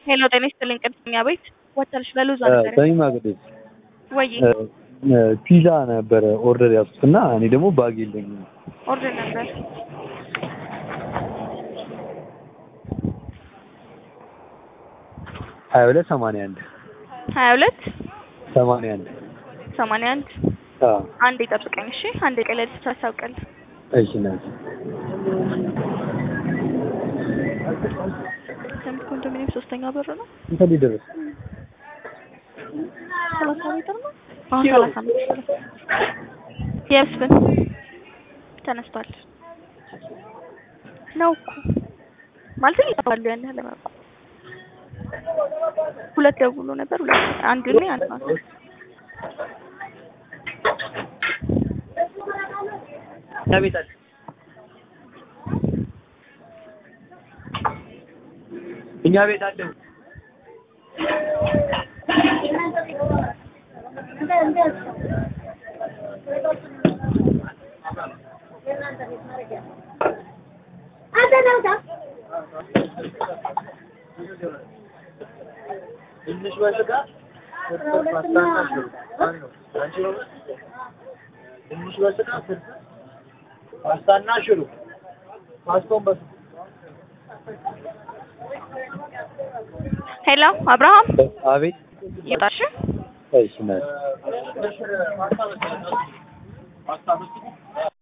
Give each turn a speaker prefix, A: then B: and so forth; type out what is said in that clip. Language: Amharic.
A: ሄሎ ጤና ይስጥልኝ ቅድስኛ ቤት ወተልሽ ለሉዛ ነገር
B: በሚማ ቅዱስ
A: ወይ
B: ፒዛ ነበረ ኦርደር ያዝኩት እና እኔ ደግሞ ባግ የለኝም።
A: ኦርደር ነበር
B: ሀያ ሁለት ሰማንያ አንድ
A: ሀያ ሁለት
B: ሰማንያ አንድ
A: ሰማንያ አንድ
B: አዎ
A: አንድ ይጠብቀኝ እሺ አንድ ቀለል ታሳውቀል
B: እሺ ናት
A: ሰምት ኮንዶሚኒየም ሶስተኛ በር ነው
B: እንተ ሊደርስ
A: ሰላሳ ሜትር ነው አሁን ሰላሳ ሜትር የስብን ተነስቷል ነው እኮ ማለት ይጠፋሉ ያን ያህል ለማውቀው ሁለት ደውሎ ነበር ሁለት አንድ ላይ አንድ ነው
B: እኛ ቤት አለ እኛ ቤት አለ ትንሽ በስጋ ትንሽ በስጋ ፓስታና ሽሮ ፓስታውን በስጋ
A: ሄሎ አብርሃም
B: አቤት
A: ይጣሽ
B: እሺ ናት